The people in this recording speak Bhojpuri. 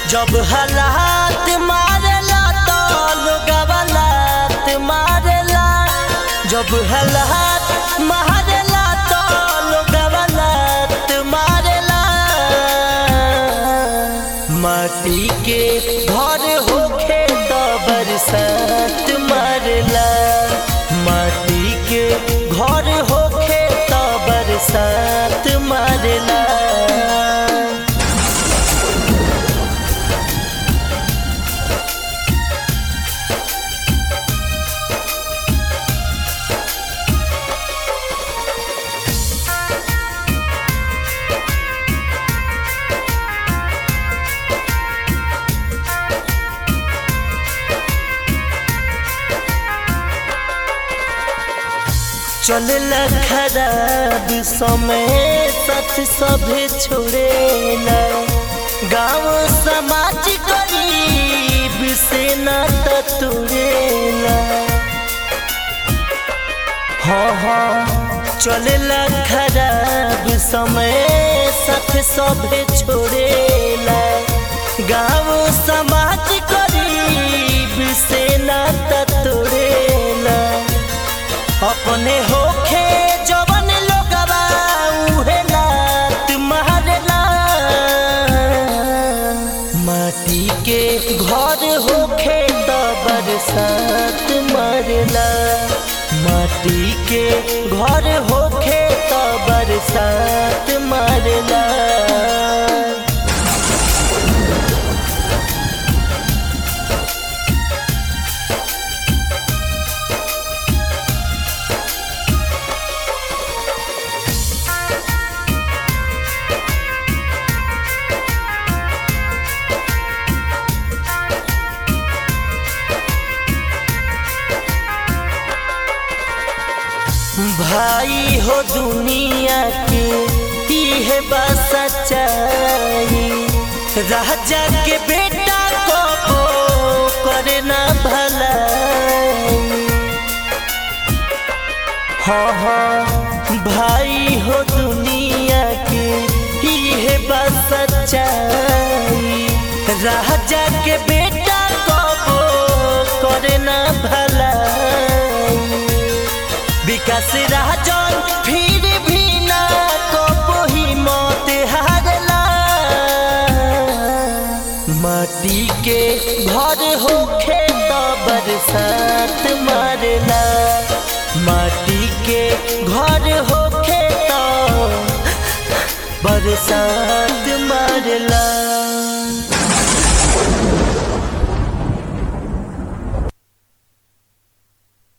जब हालात मारेला तो लोगवा लात मारेला जब हालात मारेला तो लोगवा लात मारेला माटी के घर होखे तो बरसात मारेला माटी के घर होखे तो बरसात मारेला चलला खराब समय साथ सभे छोड़ेला गाँव समाज गरीब से नाता तोड़ेला हाँ हाँ चलला खराब समय साथ सभे छोड़ेला गाँव समाज गरीब से नाता तोड़ेला अपने होखे जवन लोगवा उहे लात मारेला माटी के घर होखे त बरसात मारेला माटी के घर होखे त बरसात मारेला भाई हो दुनिया के इहे बा सच्चाई राजा के बेटा को करे ना भलाई हाँ हाँ भाई हो दुनिया के इहे बा सच्चाई राजा के बेटा को करे ना भलाई विकास राजन फिर भी ना को ही मौत हारला माटी के घर होखे तो बरसात मारला माटी के घर होखे तो बरसात मारला